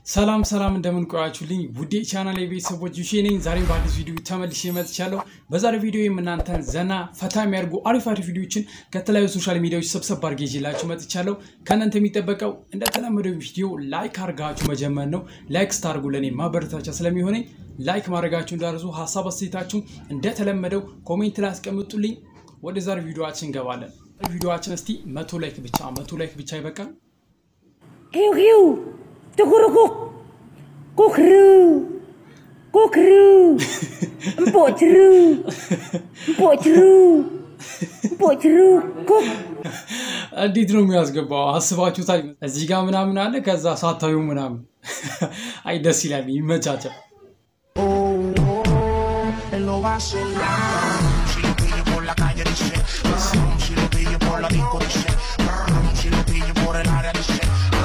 ሰላም ሰላም እንደምን ቆያችሁልኝ ውዴ ቻናል የቤተሰቦች ዩሼ ነኝ። ዛሬም በአዲስ ቪዲዮ ተመልሼ መጥቻለሁ። በዛሬ ቪዲዮ እናንተን ዘና ፈታ የሚያደርጉ አሪፍ አሪፍ ቪዲዮችን ከተለያዩ ሶሻል ሚዲያዎች ሰብሰብ አድርጌ ይዤላችሁ መጥቻለሁ። ከእናንተ የሚጠበቀው እንደተለመደው ቪዲዮ ላይክ አድርጋችሁ መጀመር ነው። ላይክ ስታደርጉ ለእኔ ማበረታቻ ስለሚሆነኝ ላይክ ማድረጋችሁ እንዳርሱ፣ ሀሳብ አስተያየታችሁ እንደተለመደው ኮሜንት ላይ አስቀምጡልኝ። ወደ ዛሬ ቪዲዮችን እንገባለን። ቪዲዮችን እስቲ መቶ ላይክ ብቻ መቶ ላይክ ብቻ ይበቃል። Kiu kiu, tukurukuk, kukru, kukru, empok ceru, empok ceru, empok ceru, kuk. እንዴት ነው የሚያስገባው? አስባችሁታል? እዚህ ጋር ምናምን አለ፣ ከዛ ሳታዩ ምናምን። አይ ደስ ይላል፣ ይመቻቻል። él lo va a celar. Si lo pillo por la calle dice, si lo pillo por la disco dice, si lo pillo por el área dice.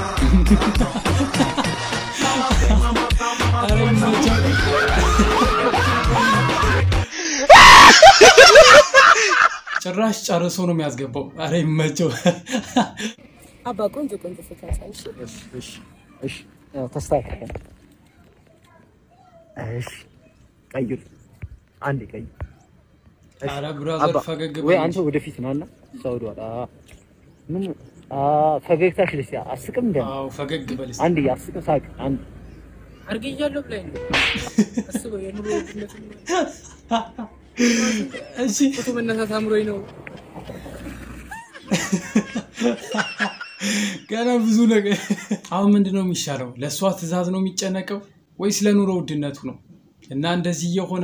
ኧረ ይመቻል። ጭራሽ ጨርሶ ነው የሚያስገባው። ኧረ ይመቸው። አባ ቆንጆ ቆንጆ ፎቶ አንሳልሽ። እሺ እሺ፣ ያው ተስተካከለ። እሺ ቀይር፣ አንዴ ቀይር። እሺ፣ ኧረ ብራዘር አባ፣ ፈገግ ወይ በል አንተ እንጂ። ወደፊት ናና ሰው ወደኋላ። ምን አ ፈገግታሽ ደስ ያ አስቅም እንደ አዎ ፈገግ በል እስኪ። አንዴ አስቅም ሳቅ አንድ አርግያለሁ ብላኝ ነው። አስበው የኑሮ ውድነት እሺ ፎቶ መነሳት አምሮኝ ነው። ገና ብዙ ነገር። አሁን ምንድን ነው የሚሻለው? ለእሷ ትዕዛዝ ነው የሚጨነቀው ወይስ ለኑሮ ውድነቱ ነው? እና እንደዚህ የሆነ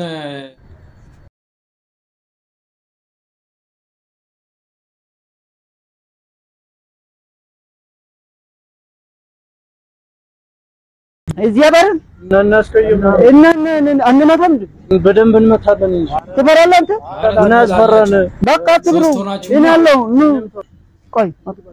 እዚህ አባረን እናስቀይም እና አንመታም እንዴ? በደንብ እንመታለን እንጂ ትፈራለህ አንተ? ምን ያስፈራል? በቃ አትብሩ። ሶስት ሆናችሁ እኔ አለሁ ኑ። ቆይ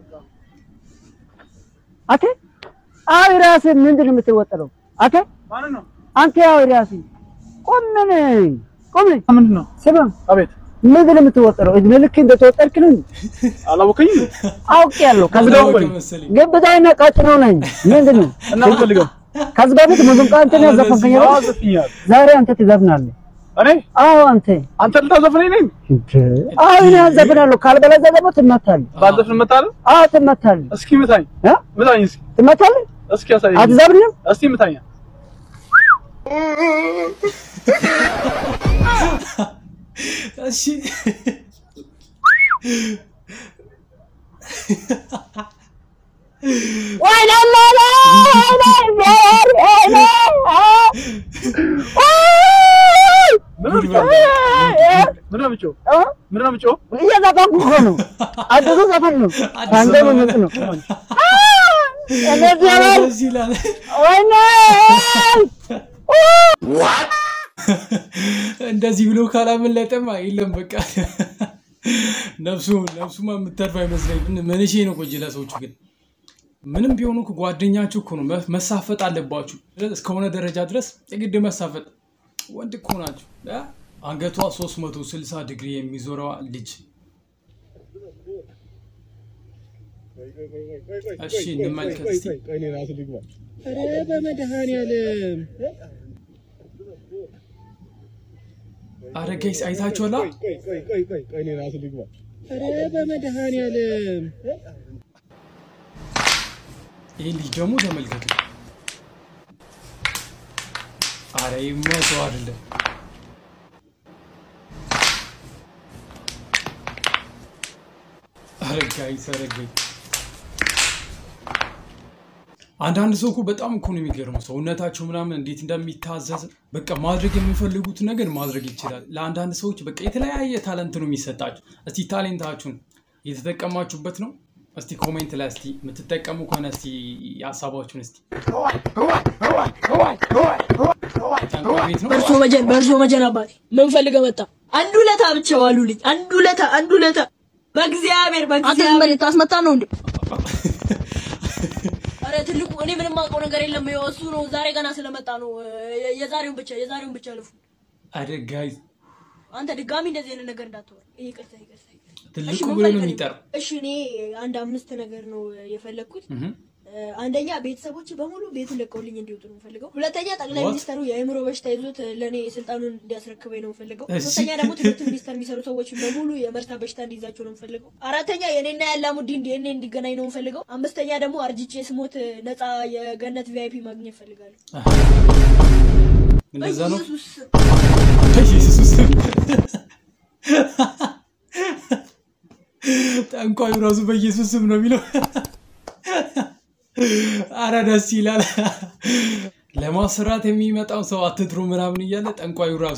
አቴ አይ ራስህ ምንድን ነው የምትወጠረው? አቴ አንተ ያው ራስህ ቆም ምን ቆም ምንድን ነው? ስማ አቤት ምንድን ነው የምትወጠረው? እድሜ ልክ እንደተወጠርክ ነው እንዴ? አላወቀኝም አውቄያለሁ። ከዚህ ከብደው በፊት መሰለኝ። ግብዳይና ቀጭኖ ነኝ። ምንድን ነው እና ፈልገው ከዚህ በፊት ሙዚቃ እንትን ያዘፈንከኝ አይደል? ዘፍኛል። ዛሬ አንተ ትዘፍናለህ። እኔ አዎ አንተ አንተ ልታዘፍነኝ ነኝ? አዎ እኔ አዘፍናለሁ። ካልበለዚያ ደግሞ ትመታለህ። ባዘፍን እመታለሁ? አዎ ትመታለህ። እስኪ ምታኝ፣ እ? ምታኝ እስኪ ትመታለህ። እስኪ ያሳየኝ። አትዘፍንም? እስቲ ምታኝ። እሺ ወይኔ ላላ ወይኔ ወይኔ ምንድን ነው ምንድን ነው የምትጮህ? እ? ምንድን ነው የምትጮህ? እየዘፈንኩ እኮ ነው። አዲሱ ዘፈን ነው። አዲስ አንተ ዘፈን ምን ነው? እንደዚህ ኧረ ያለ ደስ ይላል። ወይኔ እንደዚህ ብሎ ካላመለጠማ የለም በቃ ነፍሱ ነፍሱማ የምተርፍ አይመስለኝ። ምንሽ ነው ቆጅ ለሰዎቹ ግን ምንም ቢሆኑ እኮ ጓደኛችሁ እኮ ነው። መ- መሳፈጥ አለባችሁ እስከሆነ ደረጃ ድረስ የግድ መሳፈጥ። ወንድ እኮ ናችሁ። እ? አንገቷ 360 ዲግሪ የሚዞረዋ ልጅ እሺ እንመልከት እስቲ። ኧረ በመድኃኒዓለም አረ ጋይስ አይታችኋላ? ኧረ በመድኃኒዓለም ይህ ልጅ ደግሞ ተመልከቱ። አረ ይመሰው አይደለም አረ ጋይስ አረ ጋይስ አንዳንድ ሰው እኮ በጣም እኮ ነው የሚገርመው ሰውነታቸው ምናምን እንዴት እንደሚታዘዝ በቃ ማድረግ የሚፈልጉት ነገር ማድረግ ይችላል። ለአንዳንድ ሰዎች በቃ የተለያየ ታለንት ነው የሚሰጣቸው። እስቲ ታሌንታችሁን እየተጠቀማችሁበት ነው? እስቲ ኮሜንት ላይ እስቲ የምትጠቀሙ ከሆነ እስቲ ሀሳባችሁን እስቲ ጠንቋይ ቤት ነው በእርሶ መጀን በእርሶ መጀን አባቴ ምን ፈልገህ መጣ? አንዱ ለታ ብቻ ዋሉልኝ። አንዱ ለታ አንዱ ለታ በእግዚአብሔር በእግዚአብሔር ታስመታ ነው እንዴ? አረ ትልቁ እኔ ምንም አውቀው ነገር የለም። ይኸው እሱ ነው ዛሬ ገና ስለመጣ ነው። የ- የዛሬውን ብቻ የዛሬውን ብቻ ልፉ። አረ ጋይስ አንተ ድጋሚ እንደዚህ አይነት ነገር እንዳትወራ። ይቅርታ ይቅርታ። ይቅርታ። ትልቁ እሺ፣ ምን ብሎ ነው ፈልገህ ነው? የሚጠራው። እሺ እኔ አንድ አምስት ነገር ነው የፈለግኩት። እህ። እ፣ አንደኛ ቤተሰቦች በሙሉ ቤቱን ለቀውልኝ እንዲወጡ ነው የምፈልገው። ሁለተኛ ጠቅላይ What? ሚኒስተሩ የአእምሮ በሽታ ይዞት ለእኔ ስልጣኑን እንዲያስረክበኝ ነው የምፈልገው። እሺ። ሶስተኛ ደግሞ ትምህርት ሚኒስተር የሚሰሩ ሰዎች በሙሉ የመርሳ በሽታ እንዲይዛቸው ነው የምፈልገው። አራተኛ የእኔና የአላሙዲን ዲኤንኤ እንዲገናኝ ነው የምፈልገው። አምስተኛ ደግሞ አርጅቼ ስሞት ነፃ የገነት ቪአይፒ ማግኘት እፈልጋለሁ። እንደዛ ነው። በኢየሱስ ስም። በኢየሱስ ስም። ጠንቋዩ ራሱ በኢየሱስ ስም ነው የሚለው። አረ ደስ ይላል። ለማስራት የሚመጣው ሰው አትጥሩ ምናምን እያለ ጠንቋዩ ራሱ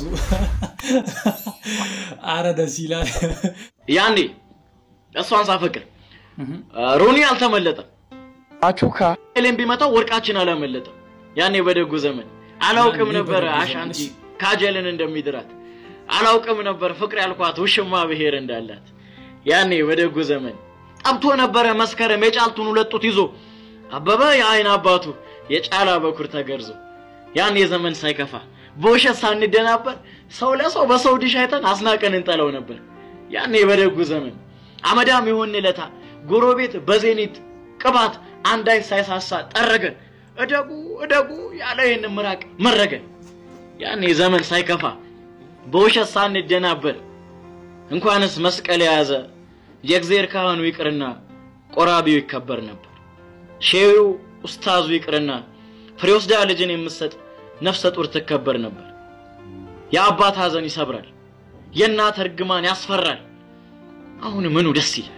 አረ ደስ ይላል። ያኔ እሷን ሳፈቅር ሮኒ አልተመለጠም። አቹካ ኤሌን ቢመታው ወርቃችን አላመለጠም። ያኔ በደጉ ዘመን አላውቅም ያኔ ነበር በደጉ ዘመን፣ አሻንቲ እሺ። ካጀልን እንደሚድራት አላውቅም ነበር ፍቅር ያልኳት ውሽማ ብሔር እንዳላት። ያኔ በደጉ ዘመን ጠብቶ ነበረ መስከረም የጫልቱን ሁለት ጡት ይዞ አበበ የአይን አባቱ የጫላ በኩር ተገርዞ ያኔ ዘመን ሳይከፋ በውሸት ሳንደናበር ሰው ለሰው በሰው ዲሽ አይተን አስናቀን እንጠለው ነበር። ያኔ በደጉ ዘመን አመዳም የሆን ለታ ጎረቤት በዜኒት ቅባት አንዳይ ሳይሳሳ ጠረገን እደጉ እደጉ ያለ ይህን ምራቅ መረገን። ያኔ ዘመን ሳይከፋ በውሸት ሳንደናበር እንኳንስ መስቀል የያዘ የእግዜር ካህኑ ይቅርና ቆራቢው ይከበር ነበር። ሼዩ ኡስታዙ ይቅርና ፍሬ ወስዳ ልጅን የምትሰጥ ነፍሰ ጡር ትከበር ነበር። የአባት ሐዘን ይሰብራል፣ የእናት እርግማን ያስፈራል። አሁን ምኑ ደስ ይላል?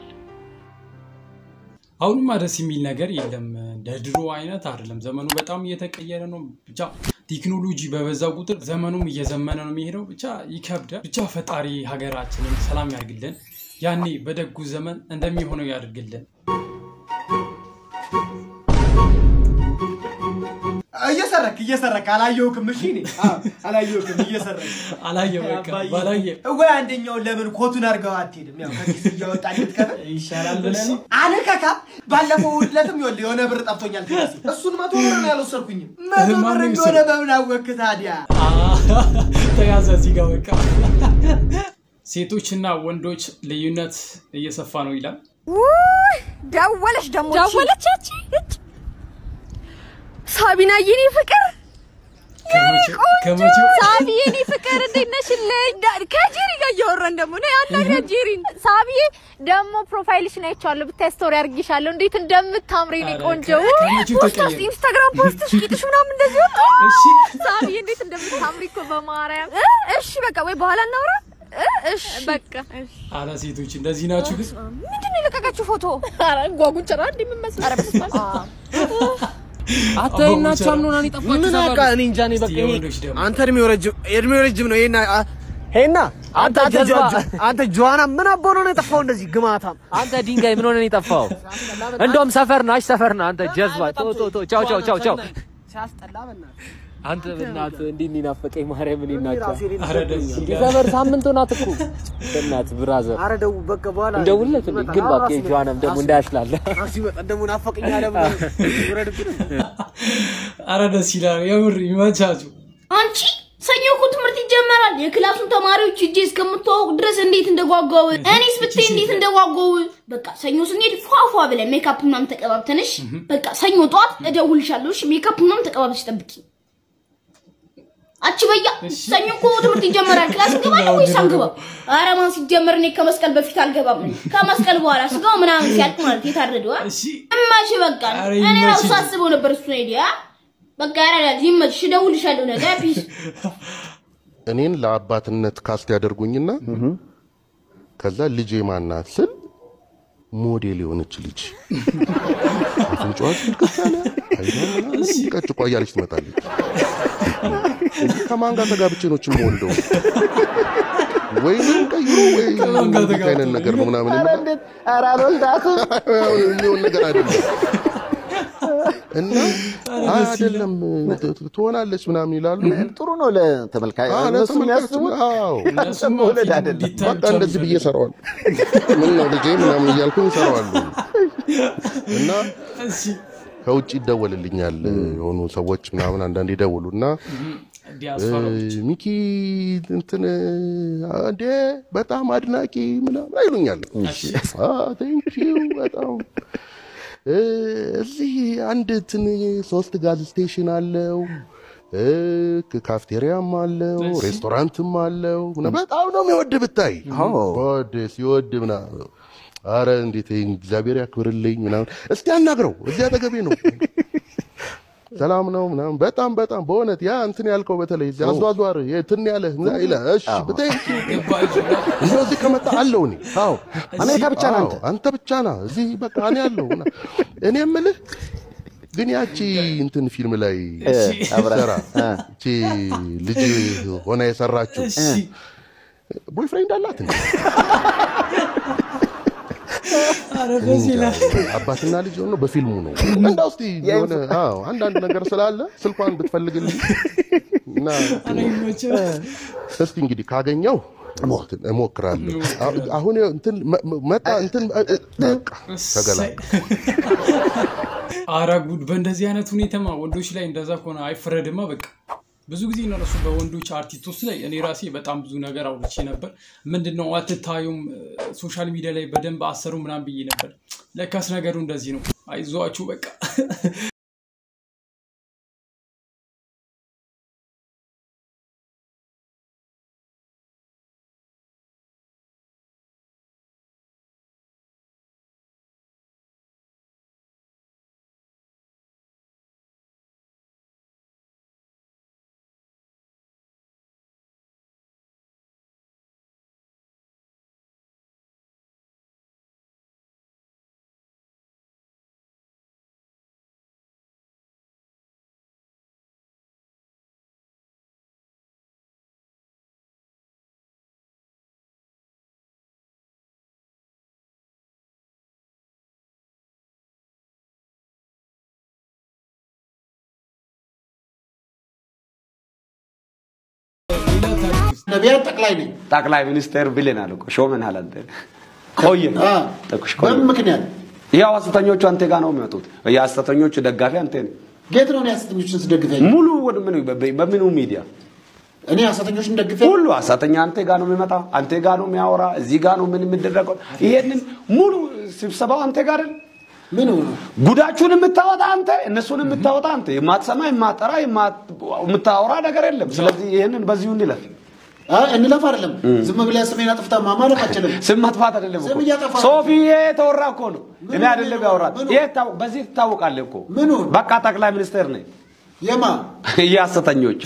አሁንማ ደስ የሚል ነገር የለም። እንደ ድሮ አይነት አይደለም። ዘመኑ በጣም እየተቀየረ ነው። ብቻ ቴክኖሎጂ በበዛ ቁጥር ዘመኑም እየዘመነ ነው የሚሄደው። ብቻ ይከብዳል። ብቻ ፈጣሪ ሀገራችንን ሰላም ያድርግልን። ያኔ በደጉ ዘመን እንደሚሆነው ያድርግልን። እየሰረክ እየሰረክ አላየሁክም። እሺ እኔ አዎ፣ አላየሁክም እየሰረክ አላየ በቃ አባዬ፣ ባላየ ወይ አንደኛውን ለምን ኮቱን አድርገው አትሄድም? ያው ከኪስ እያወጣ እንድትከፍል ይሻላል ብለህ ነው። አለካካ ባለፈው ዕለትም ይኸውልህ የሆነ ብር ጠፍቶኛል ከኪሴ። እሱን መቶ ብር ነው ያልወሰድኩኝም። መቶ ብር ማነው እንደሆነ በምን አወቅህ ታዲያ? ተያዘ እዚህ ጋር በቃ ሴቶችና ወንዶች ልዩነት እየሰፋ ነው ይላል። ደወለች ደግሞ ደወለቻች? ሳቢና የኔ ፍቅር ከመቼው ከመቼው ሳቢ የኔ ፍቅር እንዴት ነሽልኝ? ዳ- ከጄሪ ጋር እያወራን ደግሞ ነው ያናግራት ጄሪን። ሳቢዬ ደግሞ ፕሮፋይልሽን አይቼዋለሁ ብታይ ስቶሪ አድርጌሻለሁ። እንዴት እንደምታምሪ የኔ ኧረ ቆንጆ ከ- ከመቼው ፖስት ተቀየረ? ኢንስታግራም ፖስትሽ ቂጥሽ ምናምን እንደዚህ ወጣ። እሺ ሳቢዬ እንዴት እንደምታምሪ እኮ በማርያም። እ? እሺ በቃ ወይ በኋላ እናውራ። እ? እሺ በቃ እሺ። አረ ሴቶች እንደዚህ ናችሁ ግን ምንድን ነው የለቀቀችው ፎቶ? ኧረ ጓጉንቸራ እንደምመስል ኧረ በስመ አብ። አንተ አባቡ እናቻ ቸራ። ምን ሆና ነው የጠፋችው? ምን ሰፈር? አውቃ እኔ እንጃ እኔ በቃ እስቲ ይሄ- የወንዶች ደግሞ አንተ እድሜው ረጅም እድሜው ረጅም ነው። ይሄና ሄና አንተ አንተ ጀዝባ ጀዝባ። አንተ ጆዋና ምን አቦ ነው የጠፋው እንደዚህ ግማታም አንተ ድንጋይ ምን ሆነ ነው የጠፋው? እንደውም ሰፈር ናሽ ሰፈር ና አንተ ጀዝባ። ቶ ቶ ቶ ቻው ቻው ቻው ቻው። ሲያስጠላ በእናትህ አንተ በእናትህ እንዲህ እኔ ናፈቀኝ ማርያም እኔ ናቸው። ራሱ የሌለ አረ ደስ ይላል። ሰፈር ሳምንት ሆናት እኮ በእናትህ ብራዘር ኧረ ደው በቃ በኋላ እንደውልለት እንዴ ግን እባክህ የጆዋናም ደግሞ እንዳያሽላለ ራሱ ይመጣ ደግሞ ናፈቀኝ አለ ብሎ ይውረድብን። አረ ደስ ይላል። የምር ይመቻችሁ። አንቺ ሰኞ እኮ ትምህርት ይጀመራል። የክላሱን ተማሪዎች እጄ እስከምትዋወቅ ድረስ እንዴት እንደጓጓው እኔስ ብታይ እንዴት እንደጓጓው። በቃ ሰኞ ስንሄድ ፏፏ ብለን ሜካፕ ምናምን ተቀባብተንሽ በቃ ሰኞ ጠዋት እደውልሻለሁ። እሺ ሜካፕ ምናምን ተቀባብተሽ ጠብቂ። አቺ በያ ሰኞ እኮ ትምህርት ይጀመራል። ክላስ እንገባለን ወይስ አንገባም? ኧረ ማን ሲጀመር እኔ ከመስቀል በፊት አልገባም። ከመስቀል በኋላ ስጋው ምናምን ሲያልቅ ማለት የታረደው አ? እሺ እማሽ በቃ ኧረ እኔ ራሱ ይመችሽ። ሳስበው ነበር እሱ ሄዲያ በቃ ያራዳል። ይመችሽ፣ እደውልልሻለሁ ነገ ፒስ እኔን ለአባትነት ካስት ያደርጉኝና ከዛ ልጄ ማናት ስል ሞዴል የሆነች ልጅ አፍንጫዋ ስልክት ያለ አይኗ ምናምን ቀጭቋ እያለች ትመጣለች። ከማን ጋር ተጋብቼ ነው ችም ወልደው ወይም ቀይሮ ወይ ከማን ጋር እንዲህ አይነት ተጋብቶ? ነገር ነው ምናምን ኧረ እና እንዴት ኧረ አልወልዳትም። አሁን የሚሆን ነገር አይደለም እና አይ አይደለም ትሆናለች ምናምን ይላሉ። ጥሩ ነው ለተመልካች አዎ፣ እነሱ ለተመልካች የሚያስቡት አዎ እነሱም መውለድ ፊልም አይደለም። እንዲታይ በቃ ብቻ ነው እንደዚህ ብዬ የሚፈልጉት። እሰራዋለሁ። ምን ነው ልጄ ምናምን እያልኩኝ እሰራዋለሁ። እና እሺ ከውጭ ይደወልልኛል የሆኑ ሰዎች ምናምን አንዳንድ ይደውሉና ዲያስፖራዎች ሚኪ እንትን እንዴ በጣም አድናቂ ምናምን አይሉኛል። ቴንኪው በጣም እ፣ እዚህ አንድ ትን ሶስት ጋዝ ስቴሽን አለው እ፣ ካፍቴሪያም አለው ሬስቶራንትም አለው ምና- በጣም ነው የሚወድ ብታይ ወድ ሲወድ ምና አረ እንዴት ይሄን እግዚአብሔር ያክብርልኝ ምናምን እስቲ አናግረው እዚህ አጠገቤ ነው ሰላም ነው ምናምን በጣም በጣም በእውነት ያ እንትን ያልከው በተለይ እዚህ አዟዟር ትን ያለ ይለ እሺ ብታይ እንደው እዚህ ከመጣ አለው እኔ አዎ አሜሪካ ብቻ ነህ አንተ? አዎ፣ አንተ ብቻ ና እዚህ በቃ እኔ አለው እና እኔ የምልህ ግን ያቺ እንትን ፊልም ላይ እሺ። ሰራ እቺ ልጅ ሆና የሰራችው እሺ። ቦይፍሬንድ አላት እንዴ? ኧረ በዚህ ላይ አባትና ልጅ ሆኖ በፊልሙ ነው። እንዳው እስቲ የሆነ አዎ አንዳንድ ነገር ስላለ ስልኳን ብትፈልግልኝ እና ኧረ ይመችህ። እስቲ እንግዲህ ካገኘው እሞክራለሁ። አሁ- አሁን እንትን መ- መ- መጣ እንትን እ- እ- በቃ ተገላ አረ ጉድ! በእንደዚህ አይነት ሁኔታማ ወንዶች ላይ እንደዛ ከሆነ አይፈረድማ። በቃ ብዙ ጊዜ እነሱ በወንዶች አርቲስቶች ላይ እኔ ራሴ በጣም ብዙ ነገር አውርቼ ነበር። ምንድነው አትታዩም፣ ሶሻል ሚዲያ ላይ በደንብ አሰሩ ምናምን ብዬ ነበር። ለካስ ነገሩ እንደዚህ ነው። አይዟችሁ በቃ ነቢያት ጠቅላይ ነኝ። ጠቅላይ ሚኒስቴር ብለናል እኮ ሾመናል። አንተ ቆየ ጠቁሽ ቆየ። በምን ምክንያት? ያው ሐሰተኞቹ አንተ ጋር ነው የሚመጡት። የሐሰተኞቹ ደጋፊ አንተ ነህ። ጌት ነው እኔ ሐሰተኞችን ስደግፍ ያየሁት? ሙሉ ወደ ምን በምኑ ሚዲያ እኔ ሐሰተኞችን ደግፌ ሁሉ ሐሰተኛ አንተ ጋር ነው የሚመጣ፣ አንተ ጋር ነው የሚያወራ፣ እዚህ ጋር ነው ምን የሚደረገው። ይሄንን ሙሉ ስብሰባው አንተ ጋር አይደል? ምን ጉዳችሁን የምታወጣ አንተ፣ እነሱን የምታወጣ አንተ፣ የማትሰማ የማትጠራ የምታወራ ነገር የለም። ስለዚህ ይሄንን በዚሁ እንለፍ። እንለፍ አይደለም ዝም ብለህ ስሜን አጥፍተህ ማማለፍ አችልም። ስም ማጥፋት አይደለም እኮ ስም እያጠፋ ነው። ሶፊ ይሄ የተወራ እኮ ነው። እኔ አይደለም ያወራት። ይሄ ታው- በዚህ ትታወቃለህ እኮ በቃ ጠቅላይ ሚኒስቴር ነኝ። የማ የሐሰተኞች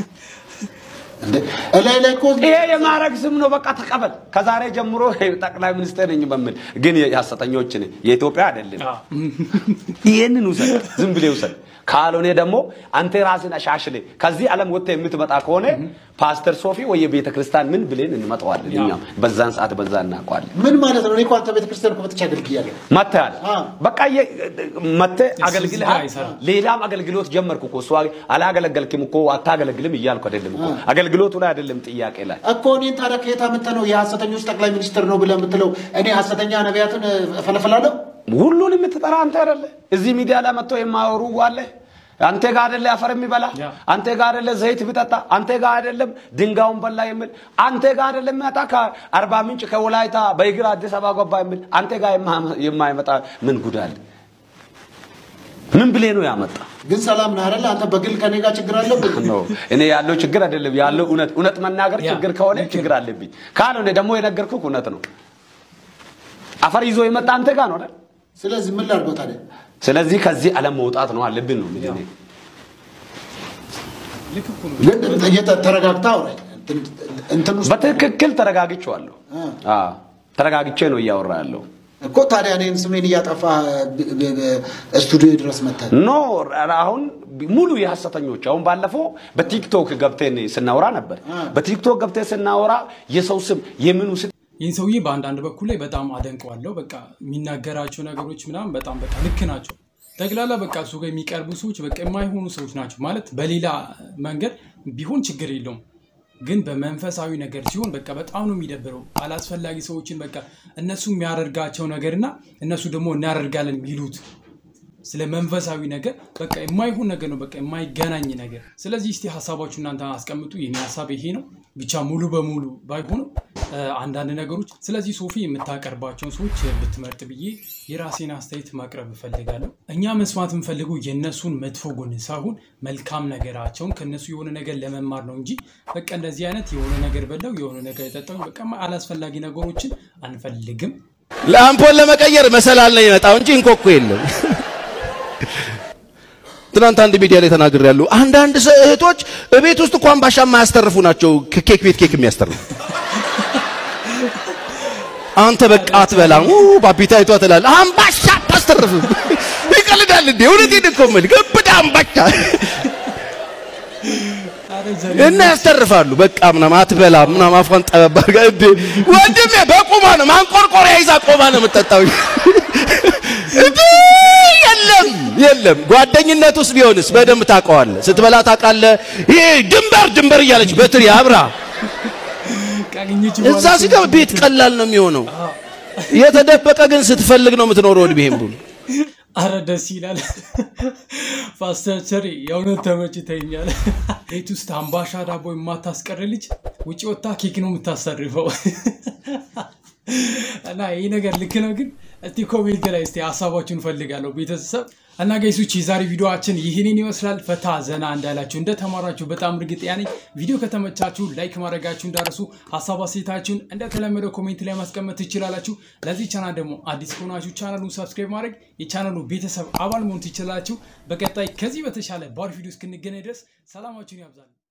እላይ ላይ እኮ ይሄ የማዕረግ ስም ነው። በቃ ተቀበል። ከዛሬ ጀምሮ ጠቅላይ ሚኒስቴር ነኝ በሚል ግን የሐሰተኞች ነኝ። የኢትዮጵያ አይደለም። ይሄንን ውሰድ፣ ዝም ብለህ ውሰድ። ካልሆነ ደግሞ አንተ ራስን አሻሽለ ከዚህ ዓለም ወጥተህ የምትመጣ ከሆነ ፓስተር ሶፊ ወይ የቤተ ክርስቲያን ምን ብለን እንመጣዋለን። እኛም በዛን ሰዓት በዛ እናውቀዋለን። ምን ማለት ነው? እኔ እኮ አንተ ቤተክርስቲያን እኮ መጥቼ አገልግያለሁ። መጥተሃል። በቃ የ- መጥተህ አገልግልሃል። ሌላም አገልግሎት ጀመርኩ እኮ እሱ አላገለገልክም እኮ አታገለግልም እያልኩ አይደለም እኮ አገልግሎቱ ላይ አይደለም ጥያቄ ላይ እኮ እኔን ታዲያ ከየት አምጥተህ ነው የሐሰተኞች ጠቅላይ ሚኒስትር ነው ብለህ የምትለው? እኔ ሐሰተኛ ነቢያትን እፈለፈላለሁ? ሁሉን የምትጠራ አንተ አይደለ? እዚህ ሚዲያ ላይ መጥቶ የማወሩ አለ። አንተ ጋር አይደለ አፈር የሚበላ አንተ ጋር አይደለ ዘይት ቢጠጣ አንተ ጋር አይደለም ድንጋዩን በላ የሚል አንተ ጋር አይደለም የሚመጣ ከአርባ ምንጭ ከወላይታ በእግር አዲስ አበባ ገባ የሚል አንተ ጋር የማ- የማይመጣ ምን ጉድ አለ? ምን ብሌ ነው ያመጣ? ግን ሰላም ነህ አይደለ? አንተ በግል ከኔ ጋር ችግር አለብህ? ነው እኔ ያለው ችግር አይደለም ያለው እውነት እውነት መናገር ችግር ከሆነ ችግር አለብኝ። ካልሆነ ደግሞ የነገርኩህ እውነት ነው። አፈር ይዞ የመጣ አንተ ጋር ነው አይደል? ስለዚህ ምን ላድርገው ታዲያ? ስለዚህ ከዚህ ዓለም መውጣት ነው አለብን ነው የምልህ እኔ። ግን እየተ- ተረጋግተህ አውራኝ። እንትን ውስጥ በትክክል ተረጋግቼዋለሁ። አዎ ተረጋግቼ ነው እያወራ ያለው። እኮ ታዲያ እኔን ስሜን እያጠፋ ብ- ብ- ብ- ስቱዲዮ ድረስ መጥተህ ኖ አሁን ሙሉ የሐሰተኞች አሁን ባለፈው በቲክቶክ ገብተን ስናወራ ነበር። በቲክቶክ ገብተን ስናወራ የሰው ስም የምኑ ስ ይህን ሰውዬ በአንዳንድ በኩል ላይ በጣም አደንቀዋለሁ። በቃ የሚናገራቸው ነገሮች ምናምን በጣም በቃ ልክ ናቸው። ጠቅላላ በቃ እሱ ጋር የሚቀርቡ ሰዎች በቃ የማይሆኑ ሰዎች ናቸው ማለት በሌላ መንገድ ቢሆን ችግር የለውም ግን በመንፈሳዊ ነገር ሲሆን በቃ በጣም ነው የሚደብረው። አላስፈላጊ ሰዎችን በቃ እነሱ የሚያደርጋቸው ነገርና እነሱ ደግሞ እናደርጋለን የሚሉት ስለ መንፈሳዊ ነገር በቃ የማይሆን ነገር ነው፣ በቃ የማይገናኝ ነገር። ስለዚህ እስቲ ሀሳባችሁ እናንተ አስቀምጡ። የኔ ሀሳብ ይሄ ነው። ብቻ ሙሉ በሙሉ ባይሆንም እ፣ አንዳንድ ነገሮች። ስለዚህ ሶፊ የምታቀርባቸውን ሰዎች ብትመርጥ ብዬ የራሴን አስተያየት ማቅረብ እፈልጋለሁ። እኛ መስማት የምፈልገው የእነሱን መጥፎ ጎን ሳይሆን መልካም ነገራቸውን ከእነሱ የሆነ ነገር ለመማር ነው እንጂ በቃ እንደዚህ አይነት የሆነ ነገር በላው የሆነ ነገር የጠጣው በቃ አላስፈላጊ ነገሮችን አንፈልግም። ለአምፖል ለመቀየር መሰላል ነው የመጣው እንጂ እንቆቆ የለም። ትናንት አንድ ሚዲያ ላይ ተናግሬያለሁ። አንዳንድ ሰ- እህቶች እቤት ውስጥ እንኳን ባሻ የማያስተርፉ ናቸው ከኬክ ቤት ኬክ የሚያስተርፉ። አንተ በቃ አትበላም ኡ ባቢታይቷ ትላለህ። አምባሻ አታስተርፍም። ይቀልዳል እንዴ? እውነቴን እኮ የምልህ ግብዳ አምባሻ እና ያስተርፋሉ። በቃ ምናምን አትበላም ምናምን አፏን ጠበብ አድርጋ እንዴ ወንድሜ በቁማ ነው ማንቆርቆሪያ ይዛ ቆማ ነው የምጠጣው። እንዴ የለም የለም። ጓደኝነት ውስጥ ቢሆንስ በደንብ ታውቀዋለህ። ስትበላ ታውቃለህ። ይሄ ድንበር ድንበር እያለች በትሪ አብራ እዛ ሲገባ ቤት ቀላል ነው የሚሆነው። የተደበቀ ግን ስትፈልግ ነው የምትኖረው እድሜህን ብሎ አረ ደስ ይላል። ፓስተር ቸሪ የእውነት ተመችተኛል። ቤት ውስጥ አምባሻ ዳቦ የማታስቀር ልጅ ውጭ ወጥታ ኬክ ነው የምታሰርፈው። እና ይህ ነገር ልክ ነው ግን እስቲ ኮሜንት ላይ እስቲ ሀሳባችሁን ፈልጋለሁ ቤተሰብ እና ጋይሶች የዛሬ ቪዲዮችን ይህንን ይመስላል። ፈታ ዘና እንዳላችሁ እንደተማራችሁ በጣም እርግጠኛ ነኝ። ቪዲዮ ከተመቻችሁ ላይክ ማድረጋችሁ እንዳረሱ፣ ሀሳብ አስተያየታችሁን እንደተለመደው ኮሜንት ላይ ማስቀመጥ ትችላላችሁ። ለዚህ ቻናል ደግሞ አዲስ ከሆናችሁ ቻናሉን ሰብስክራይብ ማድረግ የቻናሉ ቤተሰብ አባል መሆን ትችላላችሁ። በቀጣይ ከዚህ በተሻለ ባር ቪዲዮ እስክንገናኝ ድረስ ሰላማችሁን ያብዛል።